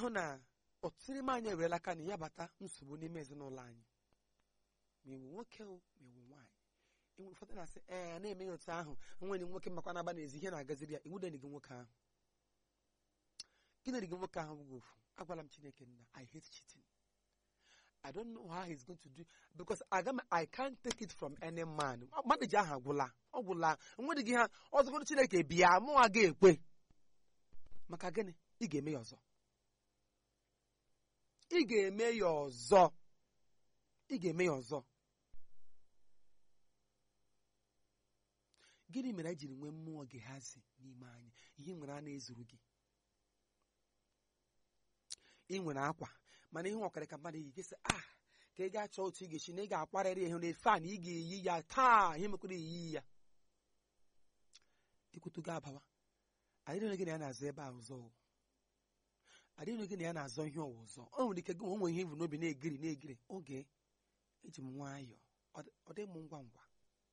ga-ahụ na ọtụtụ n'ime anyị ewerela aka na ya bata nsogbu n'ime ezinụlọ anyị ma ewu nwoke o ma ewu nwaanyị enwe ụfọdụ na-asị ee na-eme ya otu ahụ nwere nwoke makwa na-agba n'ezi ihe na-agaziri ya iwu dịrị gị nwoke ahụ gịnị gị nwoke ahụ bụghị ofu agwala m chineke nna i hate cheating i don't know how he's going to do because aga m i can't take it from any man mmadụ ji ahụ agwụla ọ gwụla nwere gị ha ọzọgoro chineke bịa mụnwa ga-ekwe maka gịnị ị ga-eme ya ọzọ ị ga-eme ya ọzọ ị ga-eme ya ọzọ gịnị mere anyị jiri nwee mmụọ gehazi n'ime anyị ihe nwere a na-ezuru gị ị nwere akwa mana ihe ọkara ka mmadụ yi gị sị ah ka ị gaa chọọ otu ị ga-esi na ị ga-akwarịrị ihe na-efe a na ị ga-eyi ya taa ihe mekwara eyi ya ikwutu gị abawa adịghị gị na ya na-azụ ebe a ọzọ o. adịghị gị na ya na-azọ ihe ọwa ọzọ o nwere ike gị nwe ihe ivu n'obi na-egiri na-egiri oge eji m nwayọọ ọ dị- ọ dị m ngwa ngwa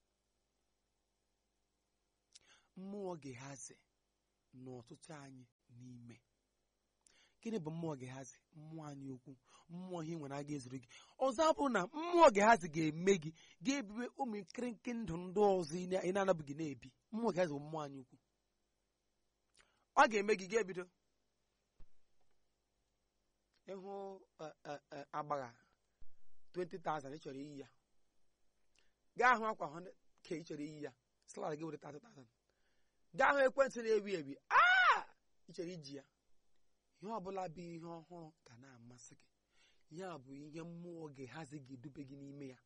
mmụọ gehazi n'ọtụtụ anyị n'ime gịnị bụ mmụọ gehazi mmụọ anyị okwu mmụọ ihe nwere aga ezuru gị ọzọ abụrụ na mmụọ gehazi ga-eme gị ga-ebibe ụmụ nkịrịnkị ndụ ndị ọzọ ị na- ị na-anabụghị na-ebi mmụọ gehazi bụ mmụọ anyị ukwu ọ ga-eme gị ga-ebido ịhụ eh, eh, eh, agbagha 20,000 ị chọrọ iyi ya gaa hụ akwa 100 ka ị chọrọ iyi ya salari gị were 30,000 gaa hụ ekwentị na-ewi ewi aa ị chọrọ iji ya ihe ọbụla bụ ihe ọhụrụ ga na-amasị gị ya bụ ihe mmụọ ga-ehazi gị edube gị n'ime ya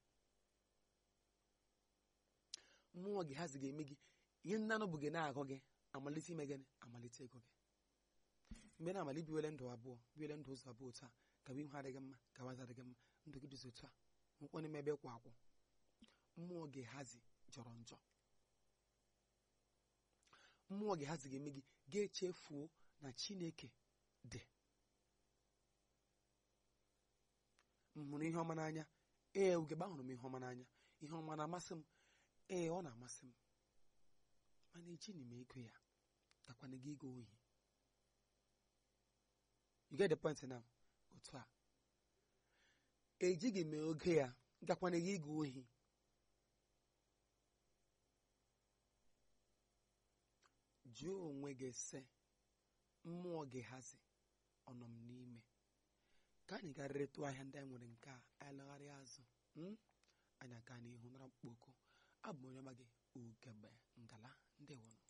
mmụọ ga-ehazi ga-eme gị ihe nnanụ bụ gị na-agụ gị amalite ime gịnị amalite ego gị mgbe na-amalite biwele ndụ abụọ biwele ndụ ụzọ abụọ otu a gawa ihu adịghị mma gawazi adịghị mma ndụ gị dịzi otu a nwekwa n'ime ebe kwa akwụ mmụọ ga-ehazi jọrọ njọ mmụọ ga-ehazi ga-eme gị ga-echefuo na chineke dị m hụrụ ihe ọma n'anya ee ugegbe ahụrụ m ihe ọma n'anya ihe ọma na-amasị m ee ọ na-amasị m mana ejighị m ego ya gakwana gị ego ohi you get the point now otu a ejighị m ego ya gakwana gị ego ohi jụọ onwe gị sị mmụọ gị hazi ọnọ m n'ime ka anyị gaa retụ ahịa ndị anyị nwere nke a anyị lagharịa azụ mm? anyị aga n'ihu nara mkpoko abụ m onye ọma gị ugegbe ngala ndị wụnụ